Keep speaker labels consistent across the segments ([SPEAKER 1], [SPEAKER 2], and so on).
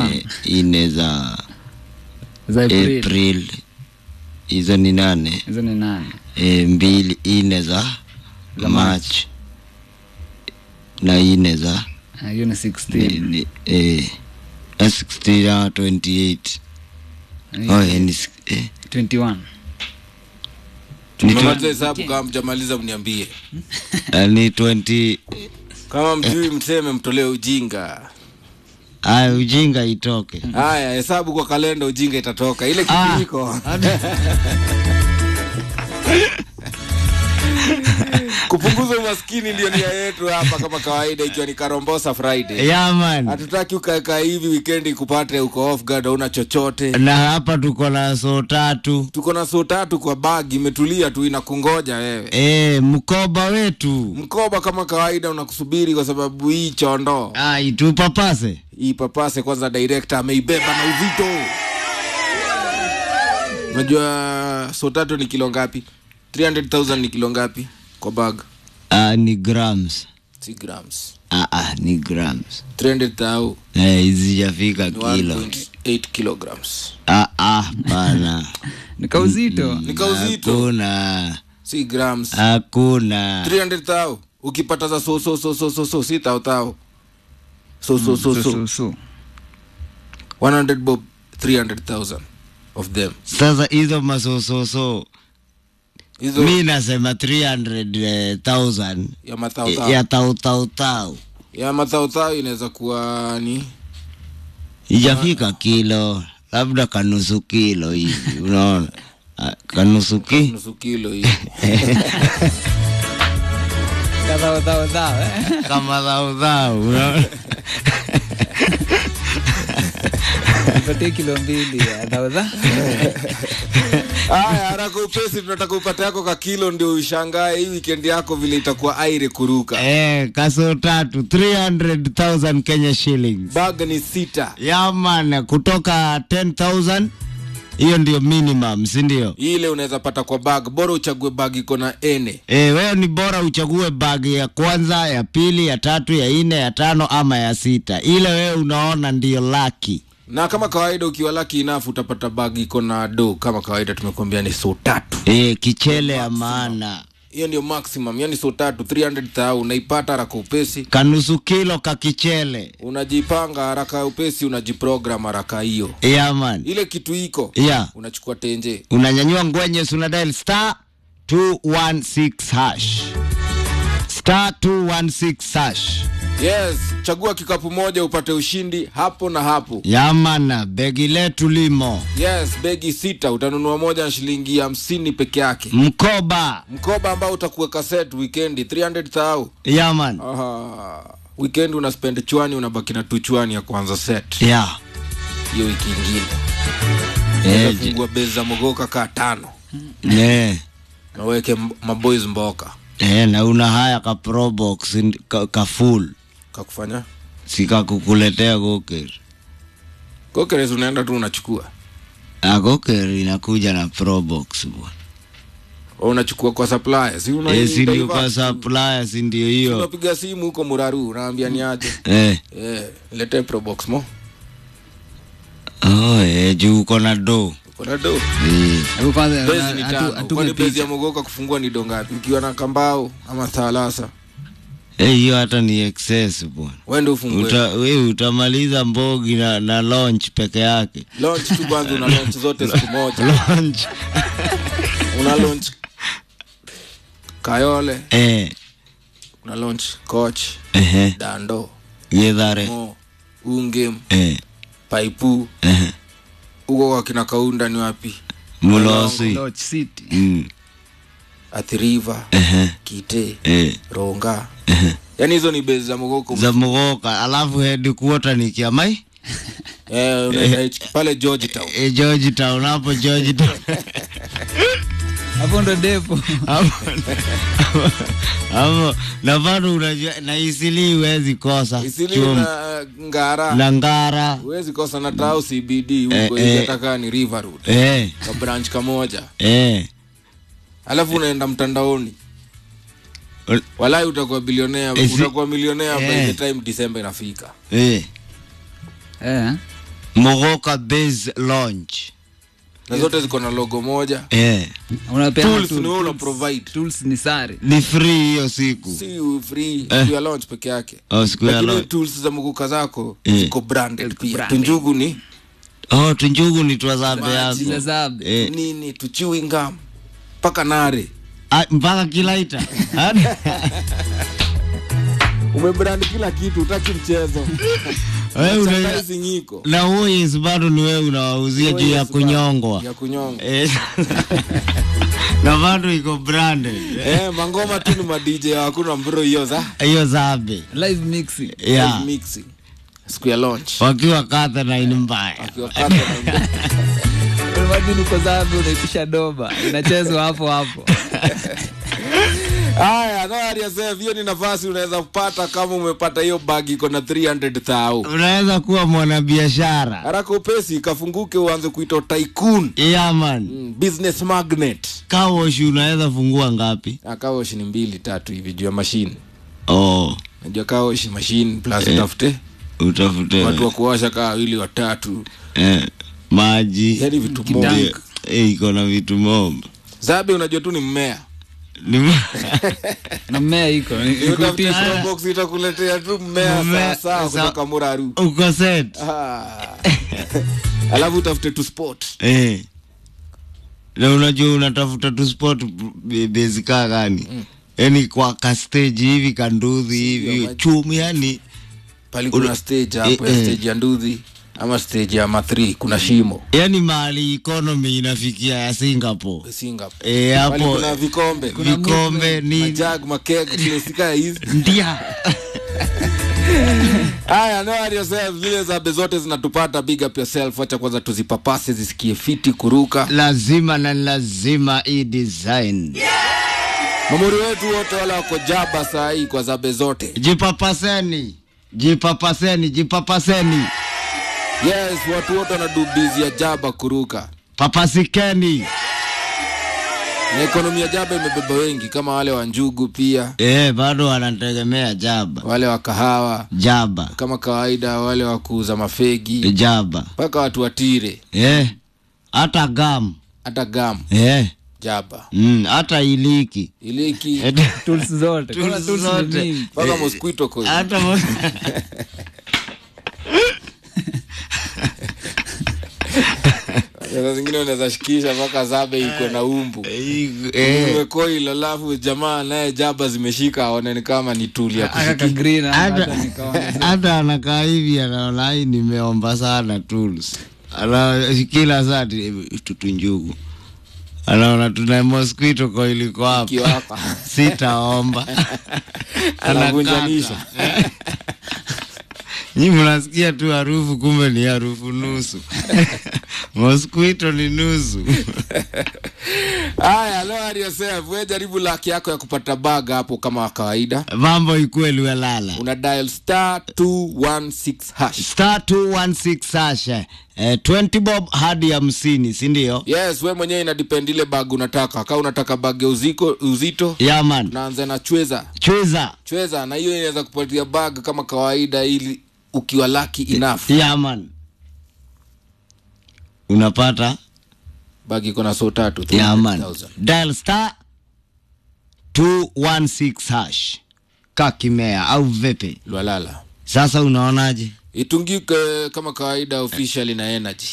[SPEAKER 1] 21
[SPEAKER 2] eh, ine za
[SPEAKER 1] za April
[SPEAKER 2] april hizo ni nane
[SPEAKER 1] hizo ni nane
[SPEAKER 2] e, mbili ine za
[SPEAKER 1] Za
[SPEAKER 2] march na ine za
[SPEAKER 1] Ah, hiyo ni 16
[SPEAKER 2] ni- ni- eh, na 16 na 28 oh, eh, ni s- eh,
[SPEAKER 1] 21
[SPEAKER 2] ni
[SPEAKER 3] Mmaliza hesabu kama mjamaliza mniambie.
[SPEAKER 2] tw- ni 20
[SPEAKER 3] Kama mjui mseme mtolee ujinga.
[SPEAKER 2] aya ujinga itoke
[SPEAKER 3] Haya, hesabu kwa kalenda ujinga itatoka. Ile kitu
[SPEAKER 2] Ah.
[SPEAKER 3] iko. Kupunguza umaskini ndio nia yetu hapa kama kawaida ikiwa ni Karombosa Friday.
[SPEAKER 2] yaman
[SPEAKER 3] Hatutaki ukaeka hivi weekend kupate uko off guard hauna chochote.
[SPEAKER 2] na hapa tuko na so tatu
[SPEAKER 3] Tuko na soo tatu kwa bag imetulia tu inakungoja wewe.
[SPEAKER 2] e, mkoba wetu
[SPEAKER 3] Mkoba kama kawaida unakusubiri kwa sababu hii chondo
[SPEAKER 2] ai tupapase
[SPEAKER 3] hii papase kwanza director ameibeba na uzito. Unajua so tatu ni kilo ngapi? 300,000 ni kilo ngapi kwa bag?
[SPEAKER 2] ah, ni grams
[SPEAKER 3] Si grams.
[SPEAKER 2] ah, ah, ni grams
[SPEAKER 3] 300,000
[SPEAKER 2] Eh, izijafika
[SPEAKER 3] ni
[SPEAKER 2] kilo
[SPEAKER 3] 1.8 kilograms.
[SPEAKER 2] ah, ah, pana
[SPEAKER 1] ni kauzito
[SPEAKER 3] Ni kauzito,
[SPEAKER 2] hakuna
[SPEAKER 3] si grams.
[SPEAKER 2] hakuna
[SPEAKER 3] 300,000 ukipata za so so so so so so si tao tao. So so so
[SPEAKER 1] so,
[SPEAKER 3] so
[SPEAKER 1] so, so.
[SPEAKER 3] 100 bob 300,000 of them.
[SPEAKER 2] sasa hizo masososo
[SPEAKER 3] Hizo
[SPEAKER 2] mi nasema 300000
[SPEAKER 3] ya matao tao.
[SPEAKER 2] ya tautautau
[SPEAKER 3] ya mathautau inaweza kuwa ni
[SPEAKER 2] ijafika kilo labda kanusu kilo hivi unaona Ah, kanusu ki
[SPEAKER 3] nusu kilo hivi
[SPEAKER 1] Kadhao, dhao, dhao, eh.
[SPEAKER 2] kama dhaudhau unaona
[SPEAKER 1] nipatie kilo mbili ya dhao, dhao.
[SPEAKER 3] haya haraka upesi tunataka upate yako ka kilo ndio ushangae hii weekend yako vile itakuwa aire kuruka
[SPEAKER 2] eh, kaso tatu 300000 kenya shillings
[SPEAKER 3] bag ni sita
[SPEAKER 2] yaman kutoka 10000 hiyo ndio minimum si ndio
[SPEAKER 3] ile unaweza pata kwa bag bora uchague bag iko na ene
[SPEAKER 2] e, wewe ni bora uchague bagi ya kwanza ya pili ya tatu ya nne ya tano ama ya sita ile wewe unaona ndio laki
[SPEAKER 3] na kama kawaida ukiwa laki enough utapata bag iko na do kama kawaida tumekuambia ni so tatu
[SPEAKER 2] e, kichele ya maana
[SPEAKER 3] hiyo ndio maximum yani so tatu 300 unaipata haraka upesi
[SPEAKER 2] kanusu kilo ka kichele
[SPEAKER 3] unajipanga haraka upesi unajiprogram haraka hiyo
[SPEAKER 2] yaman
[SPEAKER 3] ile kitu iko
[SPEAKER 2] ya
[SPEAKER 3] unachukua tenje
[SPEAKER 2] unanyanyua ngwenye sunadail star 216 hash star 216 hash
[SPEAKER 3] yes chagua kikapu moja upate ushindi hapo na hapo
[SPEAKER 2] yamana begi letu limo
[SPEAKER 3] yes begi sita utanunua moja na shilingi hamsini peke yake
[SPEAKER 2] mkoba
[SPEAKER 3] mkoba ambao utakuweka set weekendi 300 thau
[SPEAKER 2] yaman
[SPEAKER 3] Aha. weekend una spend chwani unabaki na tu chwani ya kwanza set
[SPEAKER 2] ya
[SPEAKER 3] hiyo wiki ingine
[SPEAKER 2] Eh,
[SPEAKER 3] fungua bezi za mogoka kaa tano
[SPEAKER 2] ne
[SPEAKER 3] naweke mb- maboys mboka
[SPEAKER 2] Eh, na una haya ka probox ndi- ka, ka full
[SPEAKER 3] kakufanya
[SPEAKER 2] sikakukuletea goker
[SPEAKER 3] kokeres unaenda tu unachukua
[SPEAKER 2] Ah, goker inakuja na probox bwana
[SPEAKER 3] Au unachukua kwa supplier si una
[SPEAKER 2] Eh, si ndio
[SPEAKER 3] divert
[SPEAKER 2] kwa
[SPEAKER 3] tu.
[SPEAKER 2] supplier si ndio hiyo
[SPEAKER 3] unapiga simu huko muraru unaambia ni aje
[SPEAKER 2] eh.
[SPEAKER 3] eh, letee probox mo
[SPEAKER 2] oh, eh, juu uko na do
[SPEAKER 3] uko na do
[SPEAKER 2] eh.
[SPEAKER 1] Hebu kwanza
[SPEAKER 3] bezi ni
[SPEAKER 1] atu-
[SPEAKER 3] tano
[SPEAKER 1] atume
[SPEAKER 3] kwani bezi ya
[SPEAKER 1] picha.
[SPEAKER 3] mogoka kufungua ni dongapi ukiwa na kambao ama thalasa
[SPEAKER 2] Eh, hiyo hata ni excess bwana
[SPEAKER 3] wende ufungue
[SPEAKER 2] Uta, we utamaliza mbogi na, na launch peke yake
[SPEAKER 3] launch tu kwanza una launch zote siku moja
[SPEAKER 2] launch
[SPEAKER 3] una launch kayole
[SPEAKER 2] eh,
[SPEAKER 3] una launch coach
[SPEAKER 2] ehe,
[SPEAKER 3] dando
[SPEAKER 2] gedhare
[SPEAKER 3] mo ungem
[SPEAKER 2] eh,
[SPEAKER 3] paipu
[SPEAKER 2] ehe,
[SPEAKER 3] huko kwa kina kaunda ni wapi
[SPEAKER 2] mulosi
[SPEAKER 1] Lodge City.
[SPEAKER 2] mm,
[SPEAKER 3] athiriva
[SPEAKER 2] ehe,
[SPEAKER 3] kite
[SPEAKER 2] eh,
[SPEAKER 3] ronga
[SPEAKER 2] ehe.
[SPEAKER 3] yaani hizo ni bezi za mogoko
[SPEAKER 2] za mugoka alafu headquarter ni kiamai
[SPEAKER 3] eh, unaenda H- pale george town
[SPEAKER 2] e, George Town hapo George Town
[SPEAKER 1] hapo ndo depo
[SPEAKER 2] hapo hapo na bado unajua na isili huwezi kosa
[SPEAKER 3] isili
[SPEAKER 2] Chum-
[SPEAKER 3] na ngara
[SPEAKER 2] na ngara
[SPEAKER 3] huwezi kosa na tao cbd huko
[SPEAKER 2] Eh,
[SPEAKER 3] hivi
[SPEAKER 2] eh.
[SPEAKER 3] hata ni river road
[SPEAKER 2] eh,
[SPEAKER 3] ka branch kamoja
[SPEAKER 2] eh.
[SPEAKER 3] alafu unaenda mtandaoni
[SPEAKER 2] Ul-
[SPEAKER 3] walai utakuwa bilionea
[SPEAKER 2] Eh, si-
[SPEAKER 3] utakuwa milionea by
[SPEAKER 2] eh.
[SPEAKER 3] the time december inafika
[SPEAKER 2] Eh.
[SPEAKER 1] eh.
[SPEAKER 2] mogoka base launch
[SPEAKER 3] na zote ziko na logo moja
[SPEAKER 2] eh.
[SPEAKER 1] unapeana
[SPEAKER 3] tools
[SPEAKER 1] tool-
[SPEAKER 3] ni wewe una
[SPEAKER 1] tools-
[SPEAKER 3] provide
[SPEAKER 1] tools ni sare
[SPEAKER 2] ni free hiyo siku
[SPEAKER 3] si free
[SPEAKER 2] Eh.
[SPEAKER 3] siku ya launch peke yake
[SPEAKER 2] oh, siku ya
[SPEAKER 3] lakini
[SPEAKER 2] launch.
[SPEAKER 3] tools za mguka zako
[SPEAKER 2] Eh.
[SPEAKER 3] ziko branded pia
[SPEAKER 1] branded.
[SPEAKER 3] tunjugu ni
[SPEAKER 2] oh, tunjugu ni twazabe yako
[SPEAKER 1] zile zabe
[SPEAKER 2] eh.
[SPEAKER 3] nini tuchiwi ngam mpaka nare
[SPEAKER 2] ah, mpaka kilaita Hadi-
[SPEAKER 3] umebrand kila kitu utaki mchezo
[SPEAKER 2] Wewe una-
[SPEAKER 3] Merchandising iko
[SPEAKER 2] na huo yes bado ni wewe unawauzia juu ya
[SPEAKER 3] Yes,
[SPEAKER 2] kunyongwa
[SPEAKER 3] ya kunyonga
[SPEAKER 2] Eh. na bado iko branded
[SPEAKER 3] eh, mangoma tu ni madj hakuna mbro hiyo za
[SPEAKER 2] hiyo zabe
[SPEAKER 1] live mixing
[SPEAKER 2] yeah.
[SPEAKER 3] live mixing siku ya launch
[SPEAKER 2] wakiwa kata na ini mbaya
[SPEAKER 3] Akiwakata na-
[SPEAKER 1] imagine uko zabe unaitisha doba inachezwa hapo hapo
[SPEAKER 3] haya no ariasef hiyo ni nafasi unaweza kupata kama umepata hiyo bag iko na 300 thau
[SPEAKER 2] unaweza kuwa mwanabiashara
[SPEAKER 3] haraka upesi kafunguke uanze kuitwa tycoon
[SPEAKER 2] yaman
[SPEAKER 3] mm, business magnet
[SPEAKER 2] kawoshi unaweza fungua ngapi
[SPEAKER 3] akaoshi ni mbili tatu hivi juu ya mashine
[SPEAKER 2] oh,
[SPEAKER 3] najua kaoshi mashine plus utafute
[SPEAKER 2] utafute
[SPEAKER 3] watu wa kuosha kaa wawili watatu
[SPEAKER 2] eh, maji
[SPEAKER 3] yani vitu
[SPEAKER 1] Kitank.
[SPEAKER 3] mob
[SPEAKER 2] Ndio. Eh, iko na vitu mob
[SPEAKER 3] zabe unajua tu ni mmea
[SPEAKER 2] Ni-
[SPEAKER 1] na mmea iko ni- ni
[SPEAKER 3] Utafute
[SPEAKER 1] kuitisha.
[SPEAKER 3] show box itakuletea tu mmea
[SPEAKER 2] Mmea,
[SPEAKER 3] sawasawa
[SPEAKER 2] sawa.
[SPEAKER 3] kutoka muraru
[SPEAKER 2] uko set
[SPEAKER 3] Ah. alafu utafute tu sport
[SPEAKER 2] eh. na unajua unatafuta tu sport b- base kaa gani yani kwa ka stage hivi kanduthi hivi
[SPEAKER 3] maji.
[SPEAKER 2] chumi yani
[SPEAKER 3] pali kuna stage hapo
[SPEAKER 2] eh,
[SPEAKER 3] ya
[SPEAKER 2] eh.
[SPEAKER 3] stage ya nduthi ama stage ya mathri kuna shimo
[SPEAKER 2] yani mahali economy inafikia ya singapore
[SPEAKER 3] singapore
[SPEAKER 2] eh,
[SPEAKER 3] pali
[SPEAKER 2] hapo
[SPEAKER 3] kuna vikombe
[SPEAKER 2] vikombe ni
[SPEAKER 3] majag makeg kilesika hizi
[SPEAKER 2] ndia
[SPEAKER 3] haya no worry yourself zile zabe zote zinatupata big up yourself wacha kwanza tuzipapase zisikie fiti kuruka
[SPEAKER 2] lazima na lazima hii design
[SPEAKER 3] mamuri wetu wote wale wako jaba saa hii kwa zabe zote
[SPEAKER 2] jipapaseni jipapaseni jipapaseni
[SPEAKER 3] yes watu wote wanadubizi ya jaba kuruka
[SPEAKER 2] papasikeni
[SPEAKER 3] na ekonomi ya jaba imebeba wengi kama wale wa njugu pia
[SPEAKER 2] eh, bado wanategemea jaba
[SPEAKER 3] wale wa kahawa
[SPEAKER 2] jaba
[SPEAKER 3] kama kawaida wale wa kuuza mafegi
[SPEAKER 2] jaba
[SPEAKER 3] mpaka watu watire
[SPEAKER 2] eh, hata gam
[SPEAKER 3] hata gam
[SPEAKER 2] eh,
[SPEAKER 3] jaba
[SPEAKER 2] mm, hata iliki
[SPEAKER 3] iliki
[SPEAKER 2] Eh,
[SPEAKER 1] tools zote
[SPEAKER 2] Tools
[SPEAKER 1] Kuna tools ni
[SPEAKER 2] zote.
[SPEAKER 1] mingi.
[SPEAKER 3] mpaka mosquito coil
[SPEAKER 2] hata mo-
[SPEAKER 3] saa zingine unaweza shikisha mpaka zabe iko na umbu
[SPEAKER 2] eh,
[SPEAKER 3] umekoil alafu jamaa naye jaba zimeshika aone ni kama ni tuli ya
[SPEAKER 1] Aka ka
[SPEAKER 3] kushiki
[SPEAKER 1] green hapa,
[SPEAKER 2] hata
[SPEAKER 1] hata nikaona
[SPEAKER 2] hata anakaa hivi anaona hii nimeomba sana tools ana kila saa ti- tutunjugu anaona tuna mosquito koiliko hapa
[SPEAKER 3] kiwapa
[SPEAKER 2] sitaomba
[SPEAKER 3] Anavunjanisha.
[SPEAKER 2] Anakata. nyi mnasikia tu harufu kumbe ni harufu nusu mosquito ni nusu
[SPEAKER 3] haya lo hali yourself we jaribu laki yako ya kupata bag hapo kama kawaida
[SPEAKER 2] mambo ikuwe liwelala
[SPEAKER 3] una dial star 216 hash
[SPEAKER 2] star 216 hasha eh, 20 bob hadi hamsini sindio
[SPEAKER 3] yes we mwenyewe inadepend ile bag unataka kaa unataka bag ya uziko, uzito
[SPEAKER 2] yaman
[SPEAKER 3] naanza na chweza
[SPEAKER 2] chwiza
[SPEAKER 3] chweza na hiyo inaweza kupatia bag kama kawaida ili ukiwa lucky enough
[SPEAKER 2] yaman unapata
[SPEAKER 3] bag iko na so tatu
[SPEAKER 2] yaman
[SPEAKER 3] 300,000.
[SPEAKER 2] dial star 216 hash kakimea au vipi
[SPEAKER 3] lwalala
[SPEAKER 2] sasa unaonaje
[SPEAKER 3] itungike kama kawaida officially na energy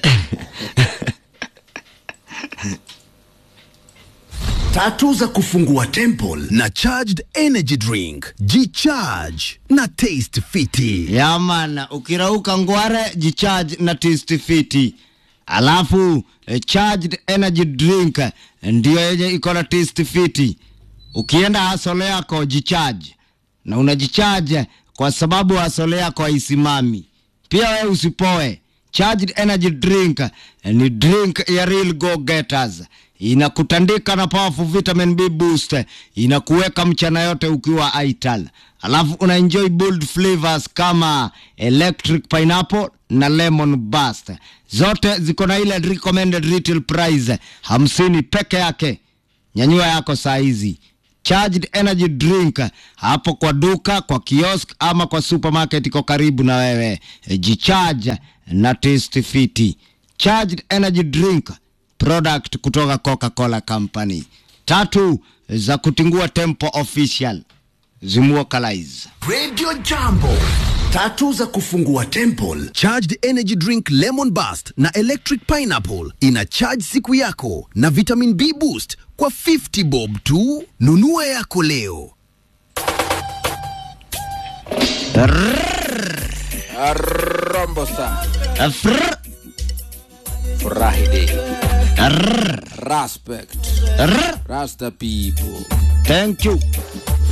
[SPEAKER 4] tatu za kufungua temple na charged energy drink jicharge na taste fiti
[SPEAKER 2] yaman ukirauka ngware jicharge na taste fiti alafu eh, charged energy drink eh, ndio yenye iko na taste fiti ukienda hasole yako jicharge na unajicharge kwa sababu hasole yako haisimami pia wewe usipoe charged energy drink eh, ni drink ya real go getters inakutandika na powerful vitamin b boost inakuweka mchana yote ukiwa ital alafu una enjoy bold flavors kama electric pineapple na lemon bust zote ziko na ile recommended retail price hamsini peke yake nyanyua yako saa hizi charged energy drink hapo kwa duka, kwa kiosk ama kwa supermarket iko karibu na wewe. E, Jicharge na Taste Fit. Charged energy drink product kutoka Coca-Cola Company. Tatu za kutingua tempo official zimuokalize.
[SPEAKER 4] Radio Jambo. Tatu za kufungua temple. Charged energy drink lemon burst na electric pineapple ina charge siku yako na vitamin B boost kwa 50 bob tu. Nunua yako leo.
[SPEAKER 3] rombo sa
[SPEAKER 2] Afr,
[SPEAKER 3] furahi day
[SPEAKER 2] arr,
[SPEAKER 3] respect
[SPEAKER 2] arr.
[SPEAKER 3] rasta people
[SPEAKER 2] Thank you.